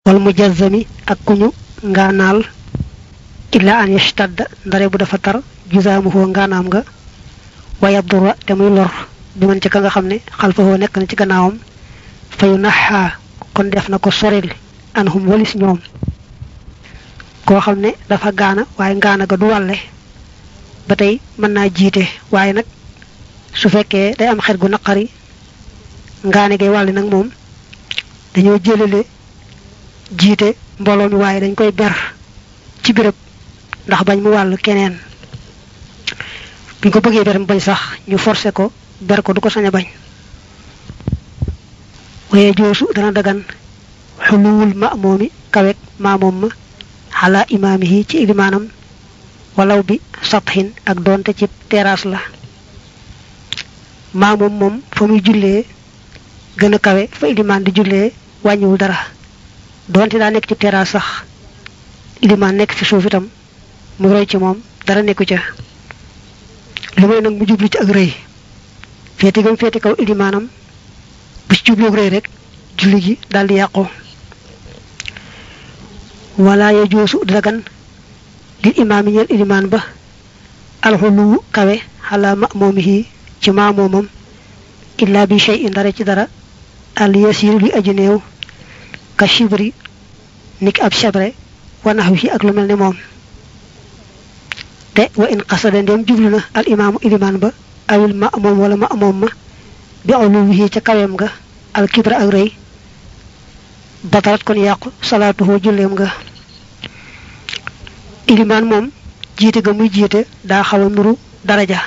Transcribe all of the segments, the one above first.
wal mujazzami ak kuñu ngaanaal illa an yashtadda ndare bu dafa tar jusaamuhoo ngaanaam nga waya dura te muy lor bi man ci ka nga xam ne xalfahoo nekk na ci gannaawam fayu naxaa kon def na ko soril anhum walis ñoom koo xam ne dafa gaana waaye ngaana ga du wàlle ba tey mën naa jiite waaye nag su fekkee day am xet gu naqari ngaane gay wàlle nag moom dañoo jëlale jiite mbooloo mi waaye dañ koy ber ci béréb ndax bañ mu wàll keneen buñ ko bëggee ber mu bañ sax ñu forcé ko ber ko du ko sañ a bañ waye joosu dana dagan xuluwul ma moomi kawek maa moom ma xalaa imaamihi ci ilimaanam walaw bi satxin ak doonte ci terrasse la maa moom moom fa muy jullee gën a kawe fa ilimaan di jullee wàññiwul dara doonte daa nekk ci terrasse sax ilimaan nekk fi suuf itam mu roy ci moom dara nekku ca lu may nag mu jublu ci ak rëy féeti gam féeti kaw ilimaanam bu ci jublu ak rëy rek julli gi daldi yàqu wala ya joosu dagan lil imaam yi ñeel ilimaan ba alxuluwu kawe xalaa ma moomihi ci maa moomam illa bi shay in dara ci dara al yasiru li aji néew ka shibri niki ab shabre wa naxwi ak lu mel ne moom te wa in qasada ndem jublu na al imaamu ilimaan ba awil ma moom wala ma moom ma bi uluwihi ca kaweem nga al kibra ak rëy batarat kon yàqu salaatuhu julleem nga ilimaan moom jiite ga muy jiite daa xaw a nuru daraja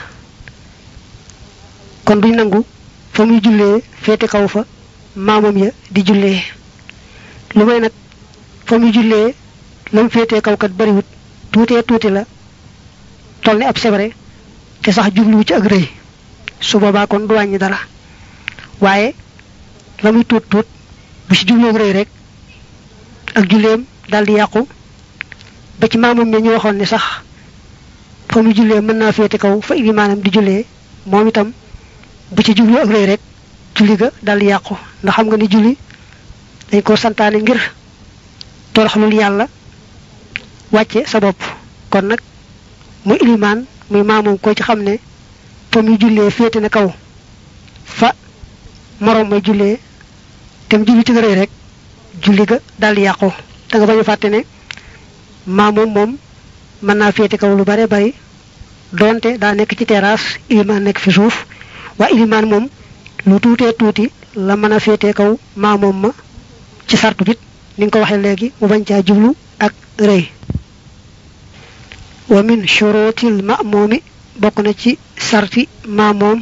kon duñ nangu fa muy jullee féete kaw fa maamam ya di jullee lu may nag fa muy jullee lam féetee kaw kat bariwut tuutee tuuti la toll ni ab sebre te sax jubluwu ci ak rëy su boobaa kon du wàññi dara waaye la muy tuut tuut bu ci jublu ak rëy rek ak julleem daldi yàqu ba ci maamam ne ñu waxoon ne sax fa muy jullee mën naa féete kaw fa ilimaanam di jullee moom itam bu ci jublu ak rëy rek julli ga daldi yàqu ndax xam nga ni julli dañ ko santaane ngir toroxlul yàlla wàcce sa bopp kon nag muy ilimaan muy maamam ko ci xam ne fa muy jullee féete na kaw fa moroom may jullee te mu julli ci rëy rek julli ga daldi yàqu da nga bañ a fàtte ne maamoom moom mën naa féete kaw lu bare bari doonte daa nekk ci terrasse ilimaan nekk fi suuf waa ilimaan moom lu tuutee tuuti la mën a féete kaw maamoom ma ci sartu bit ni nga ko waxee léegi mu bañ caa jublu ak rëy wa min shurutil ma'mumi bokk na ci sarti maamoom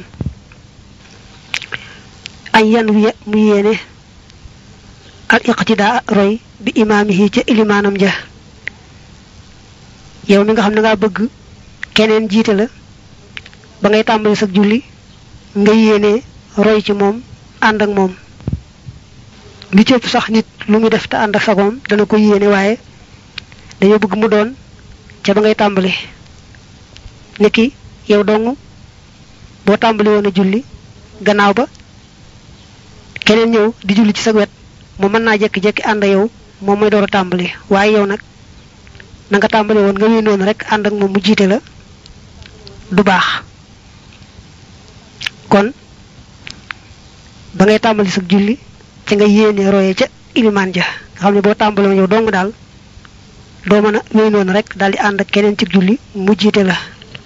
añ yan wiya mu yéene al iqtidaa roy bi imaamihi ca ilimaanam ja yow mi nga xam ne ngaa bëgg keneen jiite la ba ngay tàmbali sa julli nga yéene roy ci moom ànd ak moom li ci ëpp sax nit lu muy def te ànd ak sagoom dana ko yéene waaye dañoo bëgg mu doon ca ba ngay tàmbali niki yow dong boo tàmbali woon a julli gannaaw ba keneen ñëw di julli ci sa wet mu mën naa jekki-jekki ànd ak yow moom mooy door a tàmbali waaye yow nag na nga tàmbali woon nga wéy noonu rek ànd ak moom mu jiite la du baax kon ba ngay tàmbali sa julli ci nga yéene roye ca ilimaan ja nga xam ne boo tàmbali woon yow dong daal doo mën a wéy noonu rek daal di ànd ak keneen ci julli mu jiite la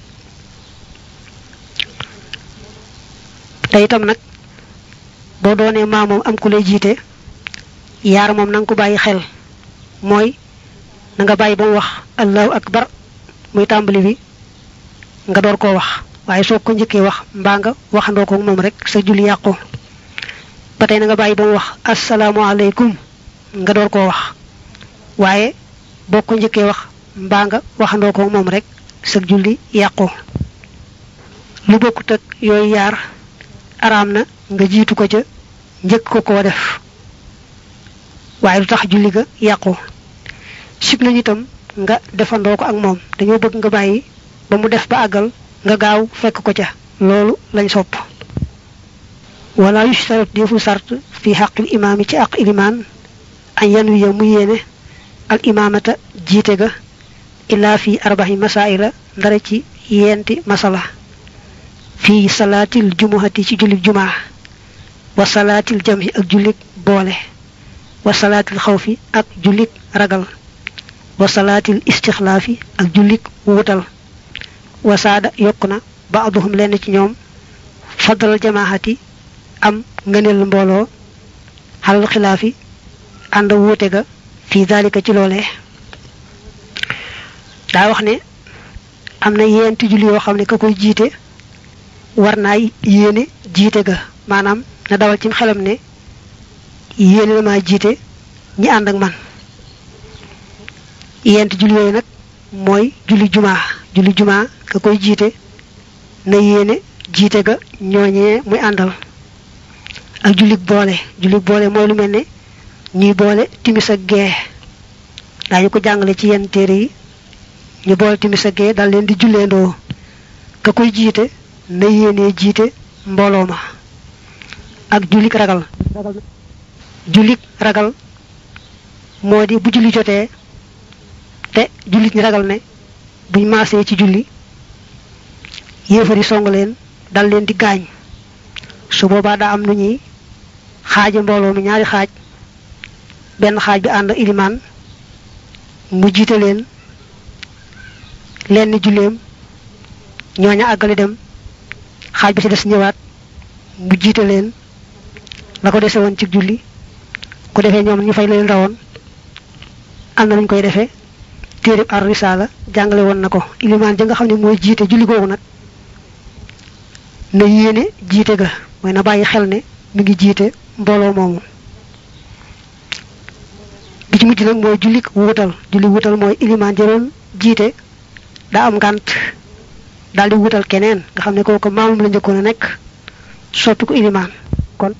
te itam nag boo doonee maa moom am ku lay jiite yaar moom na nga ko bàyyi xel mooy na nga bàyyi ba mu wax allahu akbar muy tàmbali bi nga door koo wax waaye soo ko njëkkee wax mbaa nga waxandoo ko moom rek sa julli yàqu ba tey na nga bàyyi ba mu wax asalaamualeykum nga door koo wax waaye boo ko njëkkee wax mbaa nga waxandoo ko moom rek sa julli yàqu lu bokkut ak yooyu yaar araam na nga jiitu ko ca njëkk ko koo def waaye lu tax julli ga yàqu sib nañu itam nga defandoo ko ak moom dañoo bëgg nga bàyyi ba mu def ba àggal nga gaaw fekk ko ca loolu lañ sopp wala yushtarat defu sart fi xaqil imaam yi ci àq ilimaan an yan wiya mu yéene al imaamata jiite ga illaa fi arbaxi masaila ndara ci yenti masala fii salaatil jumuhati ci jullit jumaa wa salaatil jamhi ak jullit boole wa salaatil xawfi ak jullit ragal wa salaatil istixlaafi ak jullit wutal wa saada yokk na baaduhum lenn ci ñoom fadlal jamaahati am ngëneel mbooloo xalal xilaafi ànd wuute ga fii daalika ci loolee daa wax ne am na yeenti julli yoo xam ne ka koy jiite war naa yéene jiite ga maanaam na dawal ci xelam ne yéene na maa jiite ñi ànd ak man yeenti julli yooyu nag mooy julli jumaa julli jumaa ka koy jiite na yéene jiite ga ñooñee muy àndal ak jullit boole jullit boole mooy lu mel ne ñuy boole timis ak gee daañu ko jàngale ci yenn téere yi ñu boole timis ak gee dal leen di julleendoo ka koy jiite na yéenee jiite mbooloo ma ak jullit ragal jullit ragal moo di bu julli jotee te jullit ñi ragal ne buñ maasee ci julli yéefari song leen dal leen di gaañ su boobaa daa am nu ñuy xaaja mbooloo mi ñaari xaaj benn xaaj bi ànd ilimaan mu jiite leen lenn julleem ñooña àggale dem xaaj bi ci des ñëwaat mu jiite leen la ko dese woon ci julli ku defee ñoom ñu fay leen rawoon am na nuñ koy defee téereb ar risaala jàngale woon na ko ilimaan ja nga xam ne mooy jiite julli googu nag na yéene jiite ga mooy na bàyyi xel ne mi ngi jiite mbooloo moomu bi ci mujj nag mooy jullik wutal julli wutal mooy ilimaan jëroon jiite daa am ngànt daal di wutal keneen nga xam ne kooku maamam la njëkkoon a nekk soppi ko ilimaan kon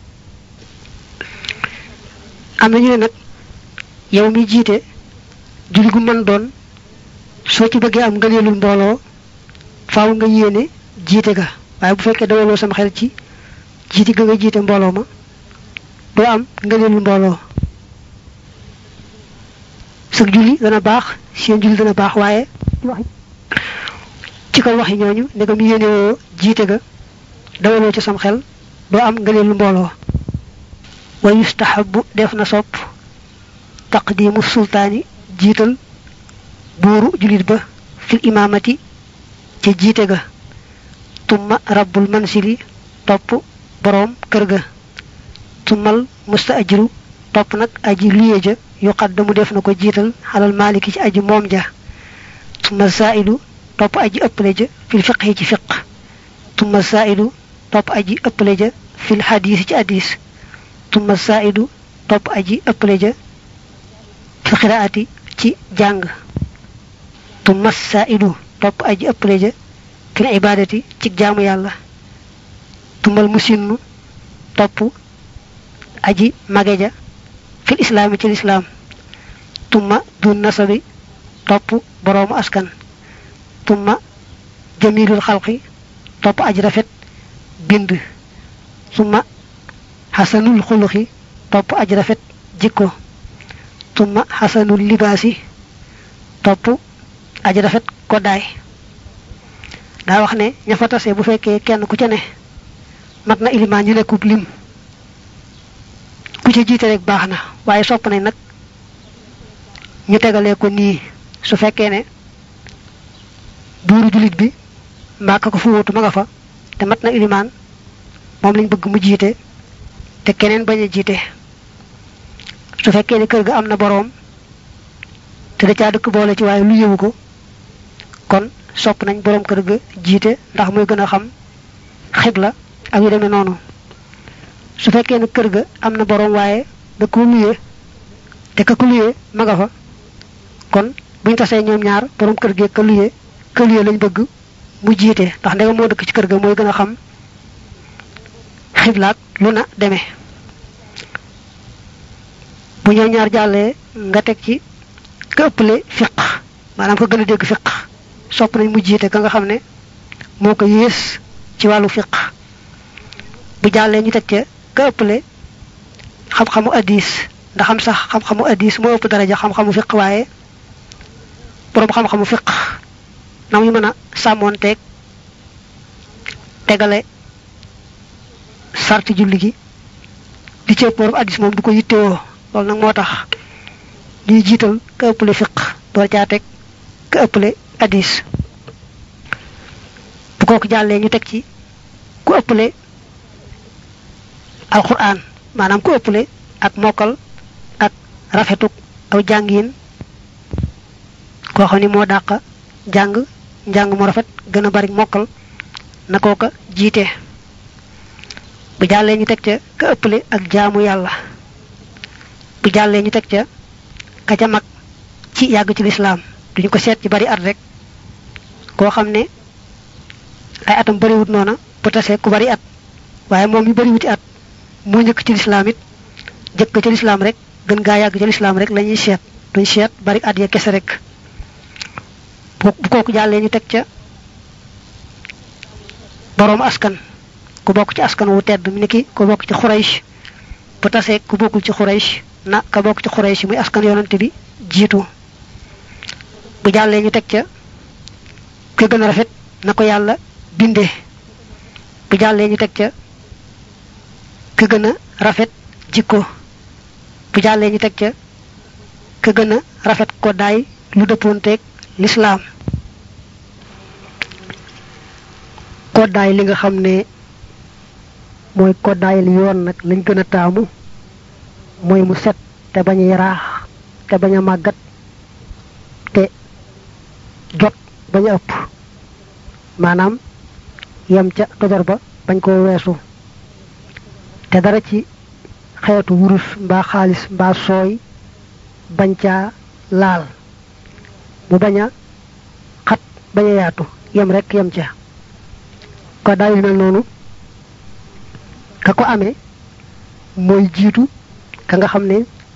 am na ñu ne nag yow mi jiite julli gu mën doon soo ci bëggee am ngëneelul mbooloo faaw nga yéene jiite ga waaye bu fekkee dawaloo sama xel ci jiite ga nga jiite mbooloo ma doo am ngëneelul mbooloo sëg julli dana baax seen julli dana baax waaye ci kaw waxi ñooñu ndegam yéene woo jiite ga dawaloo ci sam xel doo am ngëneelul mbooloo wa yustahabu def na sopp taqdimu sultaani jiital buuru julit ba fil imaamati ca jiite ga tumma rabbul mansili topp boroom kër ga tummal musta ajiru topp nag aji luye ja yu xaddamu def na ko jiital xalal maaliki ci aji moom ja tumma sailu topp aji ëppale ja fil fiqhi ci fiq tumma sailu topp aji ëppale ja fil hadis ci hadis tumma sailu topp aji ëppale ja fil qiraati ci jàng tumma sailu topp aji ëppale ja fil ibadati ci jaamu yàlla tumbal musinnu topp aji mage ja fil islaami ci lislaam tumma dun nasabi topp boroomu askan tumma jamilul xalqi topp aji rafet bind tumma xasanul xuluxi topp aji rafet jikko tumma xasanul libaasi topp aji rafet koddaay daa wax ne ña fa tase bu fekkee kenn ku ca ne mat na ilimaan ñu nekkub lim ku ca jiite rek baax na waaye sopp nañ nag ñu tegalee ko nii su fekkee ne buuru jullit bi mbaa ka ko fu wutu ma nga fa te mat na ilimaan moom lañ bëgg mu jiite te keneen bañ a jiite su fekkee ne kër ga am na boroom te da caa dëkk boole ci waaye lu yëwu ko kon sopp nañ boroom kër ga jiite ndax muy gën a xam xibla ak yu demee noonu su fekkee ne kër ga am na boroom waaye da ko luyee te ka ko luyee ma nga fa kon buñ tasee ñoom ñaar boroom kër gi ka luyee ka luyee lañ bëgg mu jiite ndax ndegam moo dëkk ci kër ga mooy gën a xam xiblaak lu na demee bu ñoo ñaar jàllee nga teg ci ka ëppale fiq maanaam ko gën a dégg fiq sopp nañ mu jiite ka nga xam ne moo ko yées ci wàllu fiq bu jàllee ñu teg ca ka ëppale xam-xamu addis ndax xam sax xam-xamu addis moo ëpp daraja xam-xamu fiq waaye boroom xam-xamu fiq na muy mën a sàmmoonteeg tegale sarti julli gi di ci ëpp boroom addis moom du ko yittewoo loolu nag moo tax ñuy jiital ka ëppale fiq door caa teg ka ëppale addis bu kooku jàllee ñu teg ci ku ëppale alquran maanaam ku ëppale ak mokkal ak rafetuk aw jàngiin koo xam ni moo dàq jàng njàng mu rafet gën a bari mokkal na kooka jiite bu jàllee ñu teg ca ka ëppale ak jaamu yàlla bu jàllee ñu teg ca ka ca mag ci yàgg ci lislaam duñu ko seet ci bari at rek koo xam ne ay atam bariwut noona bu tasee ku bari at waaye moom yu bariwuti at moo njëkk ci lislaam it jëkk ci lislaam rek gën gaa yàgg ci lislaam rek la ñuy seet duñ seet bari at ya kese rek bu kooku jàllee ñu teg ca boroom askan ku bokk ci askan wu tedd mi ni ki ku bokk ci xuraysh bu tasee ku bokkul ci xuraysh na ka bokk ci xuraysh muy askan yonante bi jiitu bu jàllee ñu teg ca ka gën a rafet na ko yàlla bindee bu jàllee ñu teg ca ka gën a rafet jikko bu jàllee ñu teg ca ka gën a rafet ko daay lu dëppoonteeg lislaam koddaay li nga xam ne mooy koddaayal yoon nag lañ gën a taamu mooy mu set te bañ a yaraax te bañ a màggat te jot bañ a ëpp maanaam yem ca tojar ba bañ koo weesu te dara ci xeetu wurus mbaa xaalis mbaa sooy bañ caa laal mu bañ a xat bañ a yaatu yem rek yem ca ko daay yu mel noonu ka ko amee mooy jiitu ka nga xam ne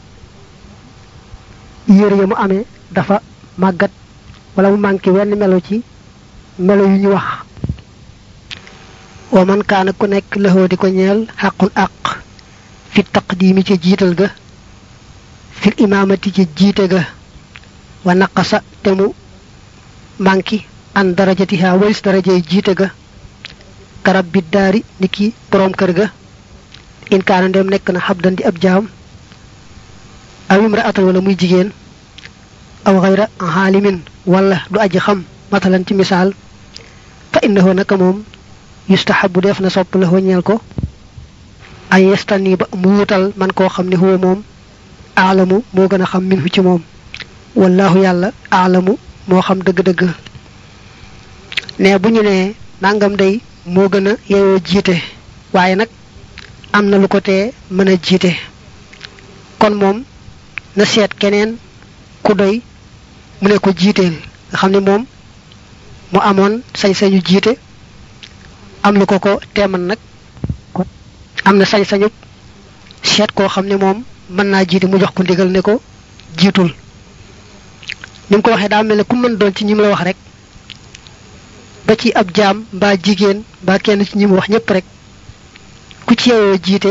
yére ya mu amee dafa màggat wala mu manqué wenn melo ci melo yu ñu wax wa man kaana ku nekk lëxoo di ko ñeel xaqun àq fi taqdiimi ci jiital ga fil imaamati ci jiite ga wa naqasa te mu manki an darajatiha walis darajay jiite ga karab bi daari niki borom kër ga in kaana ndem nekk na xabdan di ab jaam aw imraatan wala muy jigéen aw xayra xaalimin wala du aji xam matalan ci misaal fa innahu naka moom yustahabu def na sopp la ñeel ko ay yestani ba mu wutal man koo xam ne huwa moom aalamu moo gën a xam minhu ci moom wallahu yàlla aalamu moo xam dëgg-dëgg ne bu ñu nee nangam day moo gën a yeyoo jiite waaye nag am na lu ko tee mën a jiite kon moom na seet keneen ku doy mu ne ko jiiteel nga xam ne moom mu amoon sañ-sañu jiite am lu ko ko teeman nag am na sañ-sañu seet koo xam ne moom mën naa jiite mu jox ko ndigal ne ko jiitul ni mu ko waxee daa mel ne ku mën doon ci ñi mu la wax rek ba ci ab jaam mbaa jigéen mbaa kenn ci ñi mu wax ñëpp rek ku ci yeyoo jiite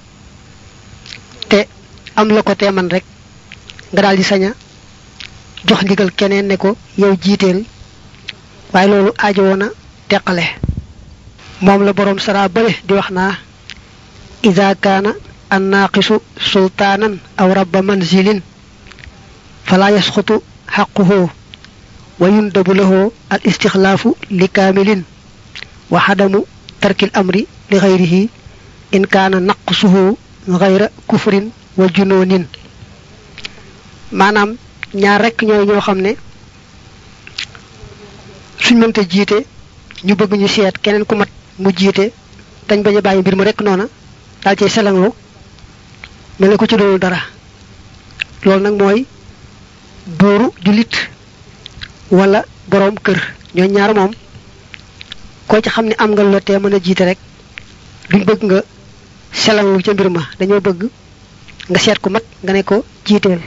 te am la ko teeman rek nga daal di saña jox ndigal keneen ne ko yow jiiteel waaye loolu aajo woon a teqale moom la boroom sara bale di wax naa ida kaana annaaqisu sultaanan aw rabba manzilin fala yasqutu xaquhu wa yundabu lahu al istixlaafu li kaamilin wa xadamu tarkil amri li xayrihi in kaana naqsuhu xayra kufrin wa junoonin maanaam ñaar rekk ñooy ñoo xam ne suñ mënta jiite ñu bëgg ñu seet keneen ku mat mu jiite dañ bañ a bàyyi mbir ma rekk noona daal cay selanglu mel ne ko ci doonul dara loolu nag mooy buuru jullit wala boroom kër ñoo ñaar moom koo ci xam ne am nga la tee mën a jiite rek duñ bëgg nga selanglu ca mbir ma dañoo bëgg nga seet ku mat nga ne ko jiiteel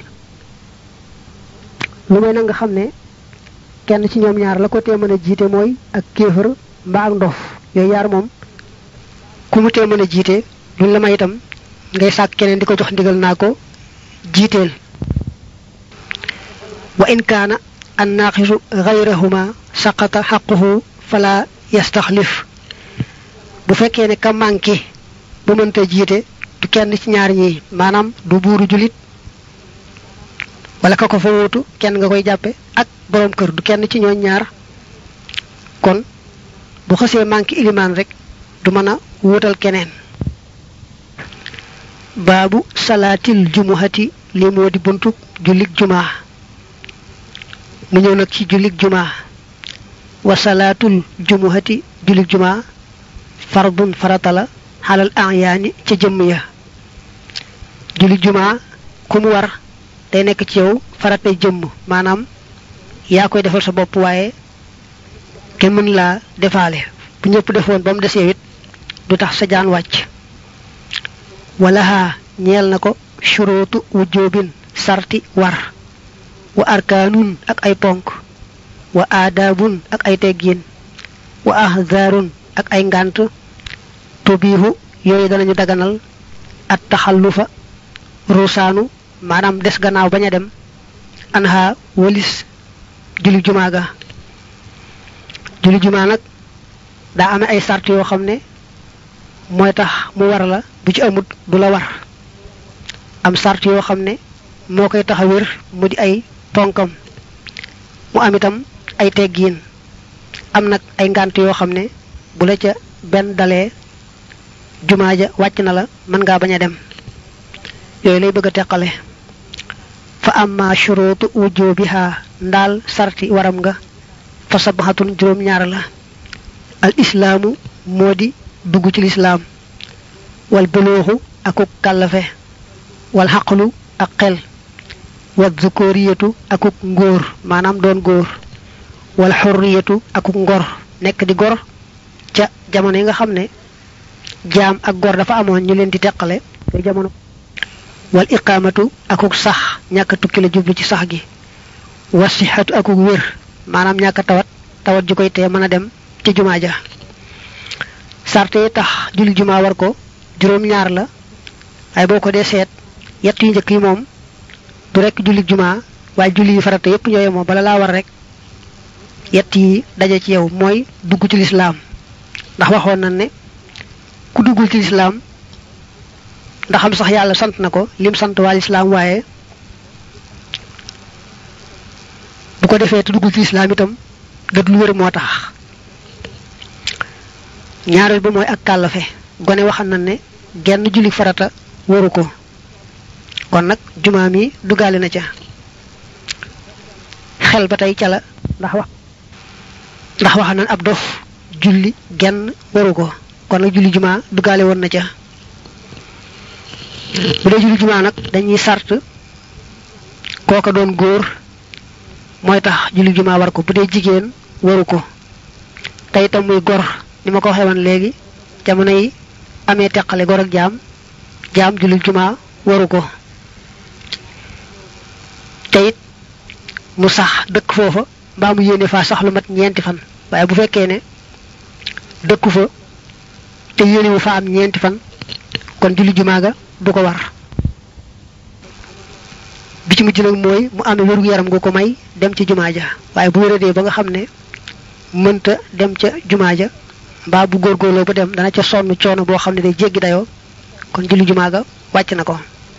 lu may nag nga xam ne kenn ci ñoom ñaar la ko tee mën a jiite mooy ak kéefër mbaa ak ndof yooyu yaar moom ku mu tee mën a jiite duñ la may itam ngay sàkk keneen di ko jox ndigal naa ko jiiteel wa in kaana an naaqisu gayrahuma saqata xaquhu fala yastaxlif bu fekkee ne ka manqué ba mënta jiite du kenn ci ñaar ñi maanaam du buuru julit wala ka ko fa wuutu kenn nga koy jàppe ak borom kër du kenn ci ñooñ ñaar kon bu xasee manqué ilimaan rek du mën a wuutal keneen baabu salaatil jumuhati li moo di buntu jullik jumaa mu ñëw nag ci jullik jumaa wa salaatul jumuhati jullik jumaa fardun farata la xalal ayaani ca jëmm ya jullik jumaa ku mu war day nekk ci yow faratay jëmm maanaam yaa koy defal sa bopp waaye kenn mën laa defaale bu ñëpp defoon ba mu desee it du tax sa jaan wàcc wala haa ñeel na ko shuruutu wujjoobin sarti war wa arkaanun ak ay ponk wa aadaabun ak ay teggiin wa ahzaarun ak ay ngànt tubiihu yooyu danañu daganal at taxallufa ruusaanu maanaam des gannaaw bañ a dem anha walis julli jumaa ga julli jumaa nag daa amee ay sart yoo xam ne mooy tax mu war la bu ci amut du la war am sart yoo xam ne moo koy tax a wér mu di ay ponkam mu am itam ay teggiin am nag ay ngànt yoo xam ne bu la ca benn dalee jumaa ja wàcc na la mën ngaa bañ a dem yooyu lay bëgg a teqale fa amma shuruutu wujubiha ndaal sarti waram nga fa sabaxatun juróom ñaar la al islaamu moo di dugg ci lislaam wal buluuxu akuk kàllafe wal xaqlu ak xel wal zukuriyatu akuk ngóor maanaam doon góor wal xurriyatu akuk ngor nekk di gor ca jamono yi nga xam ne jaam ak gor dafa amoon ñu leen di teqale te jamono wal iqaamatu akuk sax ñàkk tukki la jublu ci sax gi wasixatu akuk wér maanaam ñàkk tawat tawat ju koy tee mën a dem ci jumaa ja sarte yi tax julli jumaa war ko juróom ñaar la waaye boo ko dee seet yett yu njëkk yi moom du rekk julli jumaa waaye julli yi farata yépp ñooye moom bala laa war rek yett yi daje ci yow mooy dugg ci lislaam ndax waxoon na ne ku duggul ci lislaam ndax am sax yàlla sant na ko lim sant waa lislaam waaye bu ko defee te duggul ci lislaam itam gët lu wér moo tax ñaareel ba mooy ak kàllafe gone waxam na ne genn julli farata waru ko kon nag jumaa mi duggaale na ca xel ba tey ca la ndax wax ndax wax nan ab dof julli genn waru ko kon nag julli jumaa duggaale woon na ca bu dee julli jumaa nag dañuy sart kooka doon góor mooy tax julli jumaa war ko bu dee jigéen waru ko te itam muy gor ni ma ko waxee woon léegi jamono yi amee teqale gor ak jaam jaam julli jumaa waru ko te it mu sax dëkk foofa mbaa mu yéene faa sax lu mat ñeenti fan waaye bu fekkee ne dëkku fa te yéene wu fa am ñeenti fan kon julli jumaa ga du ko war bi ci mujj nag mooy mu amee wéru yaram gu ko may dem ci jumaa ja waaye bu wéradee ba nga xam ne mënta dem ca jumaa ja mbaa bu góorgóorloo ba dem dana ca sonn coono boo xam ne day jéggi dayoo kon julli jumaa ga wàcc na ko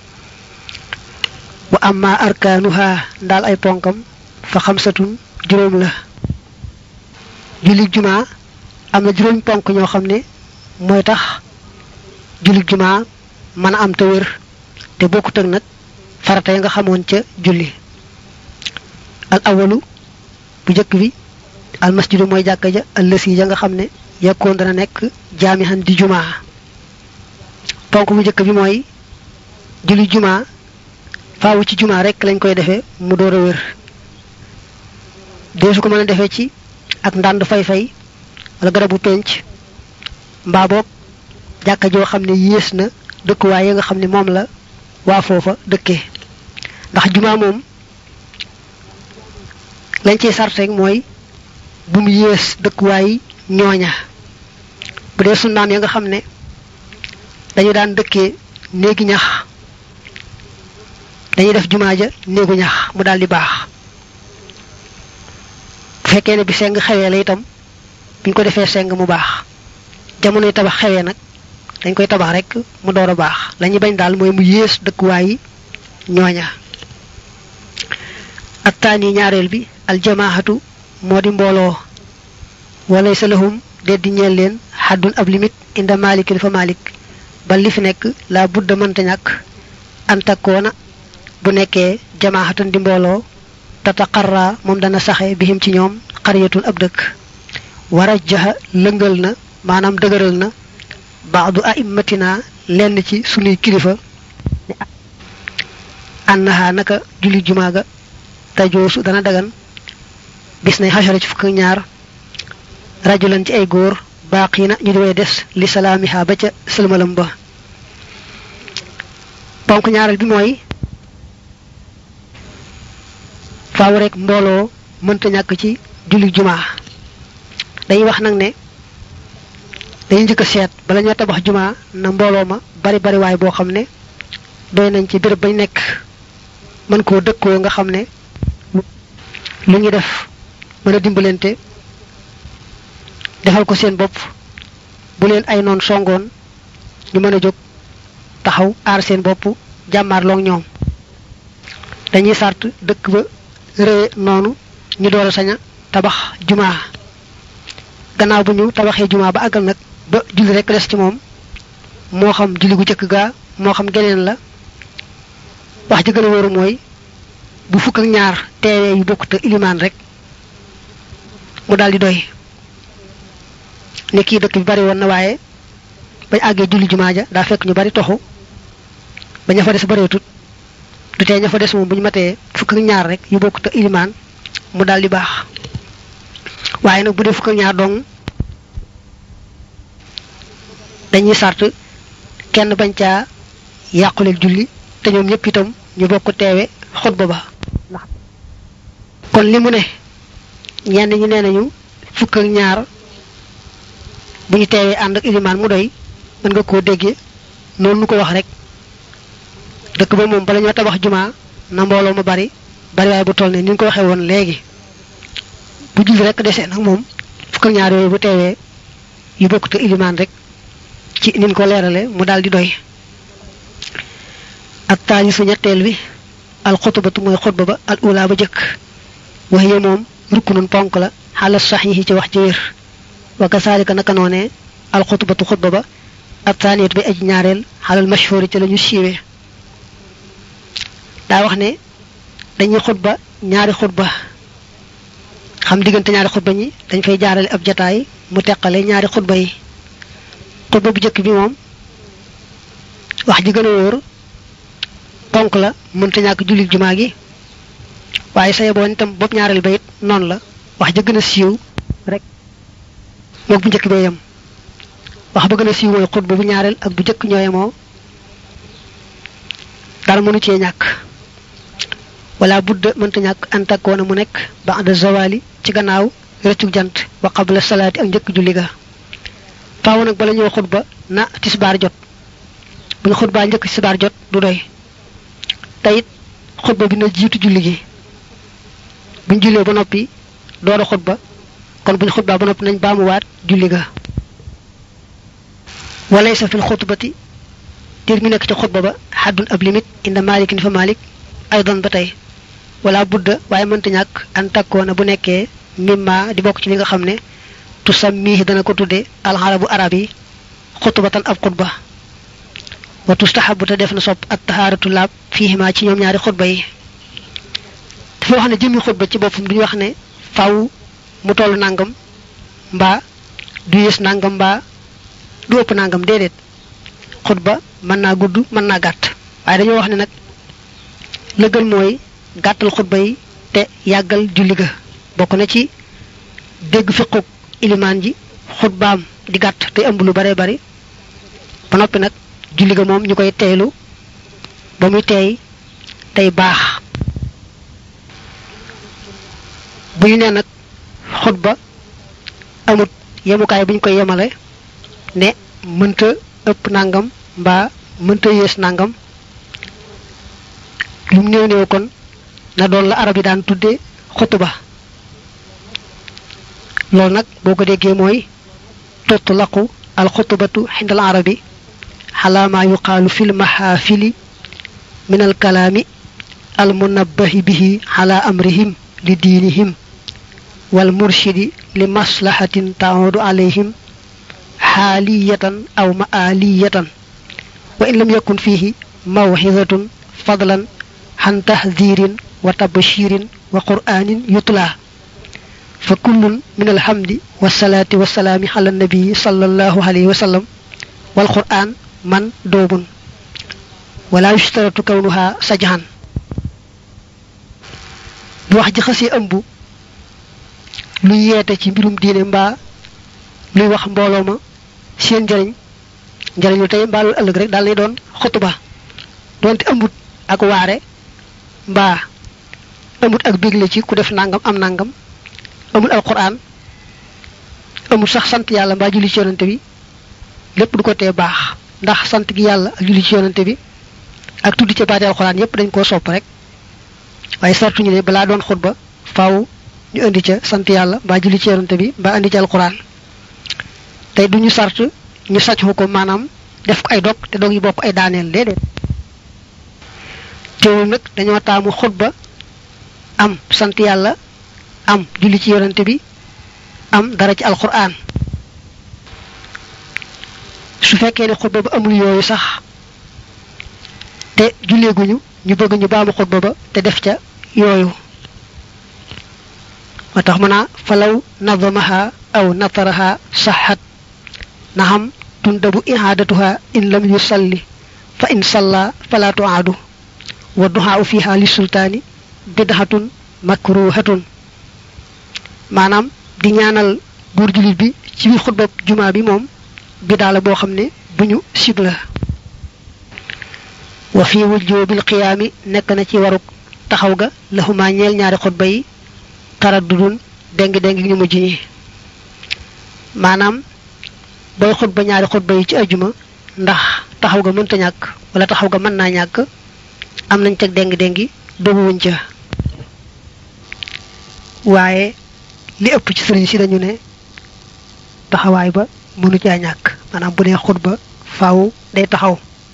wa amma arkaanuha ndaal ay ponkam fa xamsatun juróom la julli jumaa am na juróom ponk ñoo xam ne mooy tax julli jumaa mën a am te wér te bokkut ak nag farata ya nga xamoon ca julli al awalu bu njëkk bi al masjidu mooy jàkka ja allësi ja nga xam ne yekkoon dana nekk jaamihan di jumaa ponk bu njëkk bi mooy julli jumaa faawu ci jumaa rek lañ koy defee mu door a wér dee su ko mën a defee ci ak ndànd fay-fay wala garabu penc mbaa boog jàkka joo xam ne yées na dëkkuwaay yi nga xam ne moom la waa foofa dëkkee ndax jumaa moom lañ ciy sart rek mooy bu mu yées dëkkuwaay ñooña bu dee sunnaam ya nga xam ne dañu daan dëkkee néegi ñax dañuy def jumaa ja néegu ñax mu daal di baax bu fekkee ne bi seng xewee la itam buñ ko defee seng mu baax jamonoy tabax xewee nag dañ koy tabax rek mu door a baax la ñuy bañ daal mooy mu yées dëkkuwaay yi ñooña attaani ñaareel bi aljamaahatu moo di mbooloo walay sa lahum deddi ñeel leen xaddun ab limite inda malikin fa malik ba li fi nekk la budda mënta ñàkk antakoona bu nekkee jamaahatan di mbooloo tataqarra moom dana saxe bihim ci ñoom xariyatun ab dëkk wara jaxa lëngal na maanaam dëgëral na baadu aimmatina lenn ci sunuy kilifa annaha naka julli jumaaga tajoosu dana dagan bis nay xasara ci fukk ñaar rajulan ci ay góor baaqiina ñu di way des li salaamiha ba ca sëlmalam ba ponk ñaareel bi mooy faaw rek mbooloo mënta ñàkk ci julli jumaa dañuy wax nag ne dañuy njëkk a seet bala ñoo tabax jumaa na mbooloo ma bari bari waay boo xam ne doy nañ ci béréb bañ nekk mën koo dëkkoo nga xam ne lu ñu def mën a dimbalante defal ko seen bopp bu leen ay noon songoon ñu mën a jóg taxaw aar seen bopp jàmmaarloog ñoom dañuy sart dëkk ba rëye noonu ñu door a sañ a tabax jumaa gannaaw bu ñu tabaxee jumaa ba àggal nag ba julli rek des ci moom moo xam julli gu jëkk gaa moo xam geneen la wax ji gën a wóoru mooy bu fukk ak ñaar teewee yu bokk te ilimaan rek mu daal di doy ne kii dëkk bi bari woon na waaye bañ àggee julli jumaa ja daa fekk ñu bari toxu ba ña fa des bareetut du tee ña fa des moom bu ñu matee fukk ak ñaar rek yu bokk te ilimaan mu daal di baax waaye nag bu dee fukk ak ñaar dong dañuy sart kenn bañ caa yàquleeg julli te ñoom ñëpp itam ñu bokk teewe xutba ba kon li mu ne ñenn ñi nee nañu fukk ak ñaar bu ñu teewee ànd ak ilimaan mu doy mën nga koo déggee noonu nu ko wax rek dëkk ba moom bala ñoo tabax jumaa na mbooloo ma bari bari waaye bu toll ne ni ñu ko waxee woon léegi bu julli rek desee nag moom fukk ak ñaar yooyu bu teewee yu bokk te ilimaan rek ci nin ko leerale mu daal di doy ak taali su ñetteel bi al xutbatu mooy xutba ba al ula ba jëkk wax ye moom rukkunun ponk la xala saxiixi ci wax ji wér wa kasaalika naka noonee al xutbatu xutba ba ab taaniyatu bi aji ñaareel xalal mashhuri ci la ñu siiwee daa wax ne dañuy xutba ñaari xutba xam diggante ñaari xutba ñi dañ fay jaarale ab jataay mu teqale ñaari xutba yi xutba bu jëkk bi moom wax ji gën a wóor ponk la mënta ñàkk julli jumaa gi waaye say boon itam bopp ñaareel ba it noonu la wax ja gën a siiw rek moog bu njëkk bee yem wax ba gën a siiw mooy xutba bu ñaareel ak bu njëkk ñooye moo dara mënu cee ñàkk wala budda mënta ñàkk antakkoona mu nekk ba'da zawali ci gannaaw rëccug jant wa qabla salaati ak njëkk julli ga faaw nag bala ñëw xutba na tisbaar jot bu ñu xutbaa njëkk tisbaar jot du doy teyit xutba bi na jiitu julli gi buñ jullee ba noppi door a xutba kon buñ xutbaa ba noppi nañ baamuwaat julli ga walaysa fil xutbati dir mi nekk ci xutba ba xaddun ab limite inda malikin fa malik aydan ba tey wala budda waaye mënta ñàkk an takkoona bu nekkee mimma di bokk ci li nga xam ne tu sammihi dana ko tudde alxarabu arab yi xutbatan ab xutba wa tustahabu te def na sopp at tahaaratu laab fiihima ci ñoom ñaari xutba yi dafa wax ne jëmmi xutba ci boppam duñu wax ne faw mu toll nangam mbaa du yées nangam mbaa du ëpp nangam déedéet xutba mën naa gudd mën naa gàtt waaye dañoo wax ne nag la gën mooy gàttal xutba yi te yàggal julli ga bokk na ci dégg fiquk ilimaan ji xutbaam di gàtt te ëmb lu bare bari ba noppi nag julli ga moom ñu koy teelu ba muy teey tey baax bu ñu nee nag xutba amut yemukaay bu ñu koy yemale ne mënta ëpp nangam mbaa mënta yées nangam lu mu néew néew kon na doon la arab yi daan tudde xutuba loolu nag boo ko déggee mooy tutlaqu al xutubatu xindal arabi xalaa maa yuqaalu fil maxaafili min al kalaami al munabbahi bihi ala amrihim li diinihim wal murshidi li maslahatin taudu alayhim xaaliyatan aw maaliyatan wa in lam yakun fihi mawxidatun fadlan xan tahdirin wa tabshirin wa qur'anin yutla fa kullun min alhamdi wasalaati wasalaami ala nabii sallallahu alayhi wa sallam wal qur'an man doobun wala yustaratu kawnuha sajhan bu wax ji xasee ëmb luy yeete ci mbirum diine mbaa luy wax mbooloo ma seen njariñ njariñu tey mbaa lu ëllëg rek daal lay doon xutuba doonte ëmbut ak waare mbaa ëmbut ak bégle ci ku def nangam am nangam amul alquran amul sax sant yàlla mbaa julli ci yonante bi lépp du ko tee baax ndax sant gi yàlla ak julli ci yonante bi ak tuddi ca baati alquran yépp dañ koo sopp rek waaye sartuñu ne balaa doon xutba faaw ñu indi ca sant yàlla mbaa julli ci yonante bi mbaa indi ca alquran tey duñu sart ñu sàcc ko maanaam def ko ay dog te dog yi bokk ay daaneel déedéet teewul nag dañoo taamu xutba am sant yàlla am julli ci yonante bi am dara ci alquran su fekkee ne xutba ba amul yooyu sax te julleeguñu ñu bëgg ñu baamu xutba ba te def ca yooyu moo tax mën a falaw nadamaha aw nataraha saxat naxam tundabu ihaadatuha in lam yusalli fa in salla fala tuaadu wa duxaaw fiha li sultaani bidhatun makruhatun maanaam di ñaanal góor jullit bi ci biir xutba jumaa bi moom bidaa la boo xam ne bu ñu sib la wa fi wujjubil qiyaami nekk na ci waruk taxaw ga laxumaa ñeel ñaari xutba yi taraddudun déng déng ñu mujj ñi maanaam booy xutba ñaari xutba yi ci ajuma ndax taxaw ga mënta ñàkk wala taxaw ga mën naa ñàkk am nañ teg déng déngi dogu wuñ ca waaye li ëpp ci sëriñ si dañu ne taxawaay ba mënu caa ñàkk maanaam bu dee xutba faaw day taxaw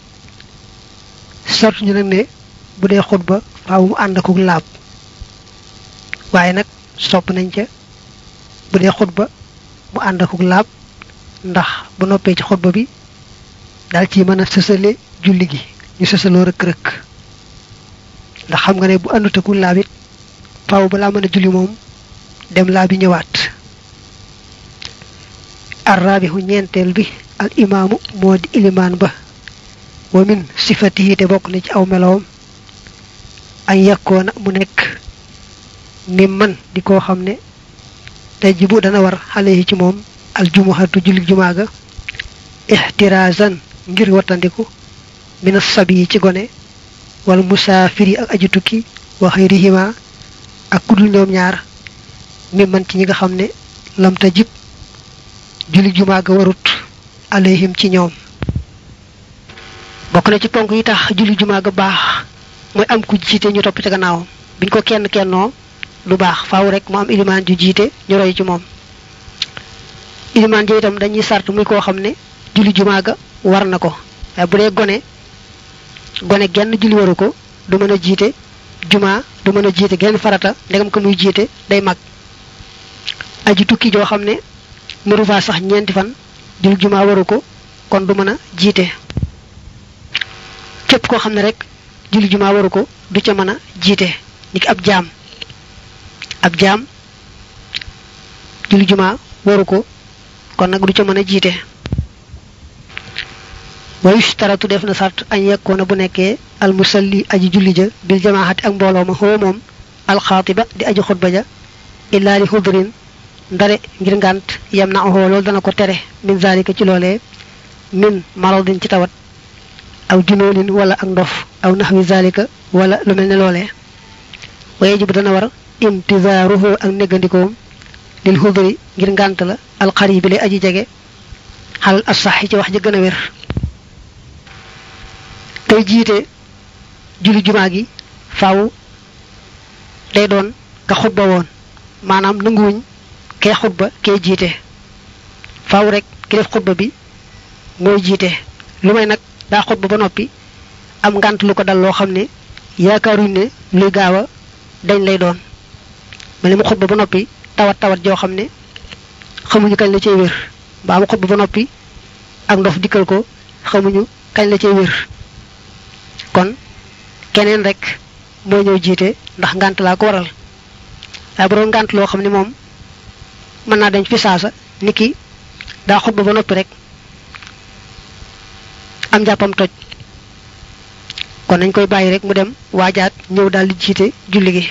sort ñu nag ne bu dee xutba faaw mu ànd akuk laab waaye nag sopp nañ ca bu dee xutba mu ànd akuk laab ndax bu noppee ci xutba bi daal ci mën a sësale julli gi ñu sësaloo rëkk-rëkk ndax xam nga ne bu àndut akuk laab it faaw balaa mën a julli moom dem laa bi ñëwaat arraabihu ñeenteel bi al imaamu moo di ilimaan ba wa min sifatihi te bokk na ci aw melowam ay yakkoona mu nekk mi man di koo xam ne tajibu dana war xale yi ci moom al jumuhatu julli jumaa ga ixtiraazan ngir wattandiku min sabi yi ci gone wal musaafiri ak aji tukki wa xayrihima ak kudul ñoom ñaar mi man ci ñi nga xam ne lam tajib julli jumaa ga warut alayhim ci ñoom bokk na ci ponk yi tax julli jumaa ga baax mooy am ku jiite ñu topp ci gannaawam biñ ko kenn kennoo du baax faaw rek mu am ilimaan ju jiite ñu roy ci moom ilimaan ji itam dañuy sart muy koo xam ne julli jumaa ga war na ko waaye bu dee gone gone genn julli waru ko du mën a jiite jumaa du mën a jiite genn farata ndegam ko muy jiite day mag aji tukki joo xam ne mënu faa sax ñeenti fan julli jumaa waru ko kon du mën a jiite képp koo xam ne rek julli jumaa waru ko du ca mën a jiite niki ab jaam ab jaam julli jumaa waru ko kon nag du ca mën a jiite wa yushtaratu def na sart añ yekkoona bu nekkee almusalli aji julli ja bil jamaahati ak mbooloo ma xoo moom alxaatiba di aji xutba ja illaa li xudrin ndare ngir ngànt yam na axoo loolu dana ko tere min zalika ci loolee min maradin ci tawat aw junoonin wala ak ndof aw naxwi zalika wala lu mel ne loolee waye jibu dana war intizaaruhu ak néggandikoom lil xudri ngir ngànt la alxaribi lay aji jege xal asax ci wax ji gën a wér tey jiite julli jumaa gi faaw day doon ka xutba woon maanaam nanguwuñ kee xutba kee jiite faaw rek ki def xutba bi mooy jiite lu may nag daa xutba ba noppi am ngànt lu ko dal loo xam ne yaakaaruñ ne luy gaaw a dañ lay doon ma li mu xutba ba noppi tawat tawat joo xam ne xamuñu kañ la cay wér mbaa mu xutba ba noppi ak ndof dikkal ko xamuñu kañ la cay wér kon keneen rek moo ñëw jiite ndax ngànt laa ko waral waaye bu doon ngànt loo xam ne moom mën naa dañ fi saasa niki daa xutba ba noppi rek am jàppam toj kon nañ koy bàyyi rek mu dem waajaat ñëw daal di jiite julli gi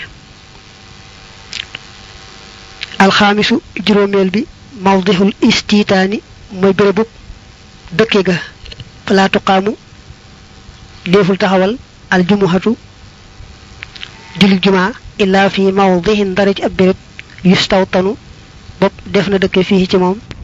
alxaamisu juróomeel bi mawdihul istitaani mooy bérébub dëkke ga falaa tuqaamu déeful taxawal aljumuhatu julli jumaa illaa fi mawdihin dara ci ab béréb yustawtanu bopp def na dëkke fii ci moom